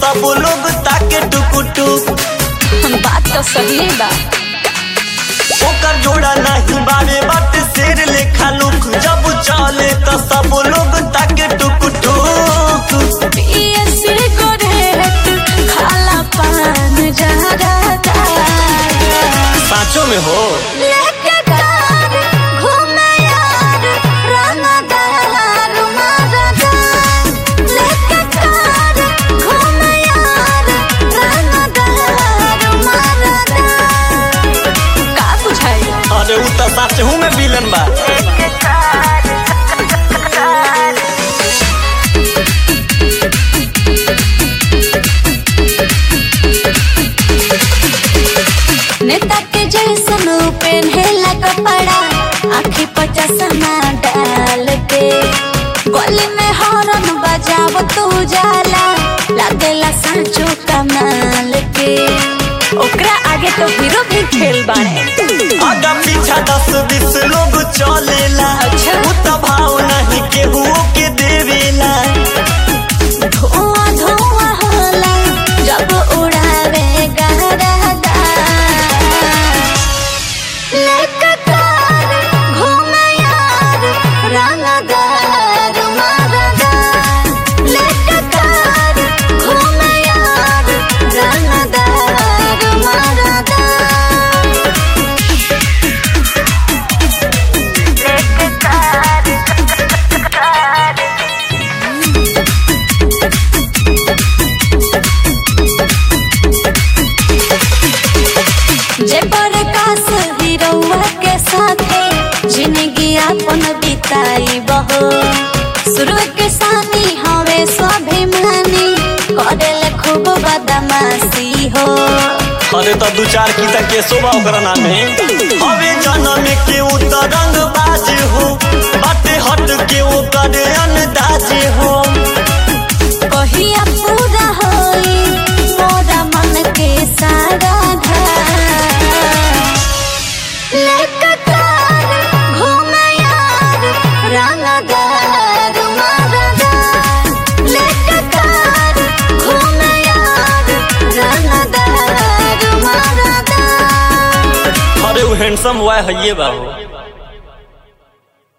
सब लोग ताके टुक टुक बात तो सही बा ओकर जोड़ा नहीं बारे बात शेर लेखा लुक जब चले तो सब लोग ताके टुक टुक पिए सिगरेट खाला पान जहरा पाँचों में हो लेके कार घूमे यार रंगदार मरदा लेके कार घूमे यार रंगदार मरदा का बुझाई अरे उ तो सच हूँ मैं विलन बा नेता के जैसन पेन्हेला कपड़ा आखी पर चश्मा डाल के गली में हॉर्न बजाव तू जाला लागेला सांचो कमाल के ओकरा आगे तो हीरो भी खेल बाड़े आगा पीछा दस बीस लोग चलेला अच्छा। उ तो भाव नहीं केहू के देवेला धुआं धुआं होला जब उड़ावे गहरा लेके कार घूमे यार रंगदार मरदा लेके कार घूमे यार रंगदार मरदा लेके कार जे प्रकाश हिरौआ के साथे जिंदगी अपन बिताई बहो शुरू के सानी हवे स्वाभिमानी करेले खूब बदमाशी हो अरे तो दू चार की तक के शोभा ओकरा नाम में हवे जन्म के उ तो रंग बाज हो बाटे हट के ओकर अंदाज हो कहिया पूरा होई मोरा मन के सारा लेके कार घूमे यार रंगदार मरदा लेके कार घूमे यार रंगदार मरदा अरे उ हैंडसम हुआ है ये बाबू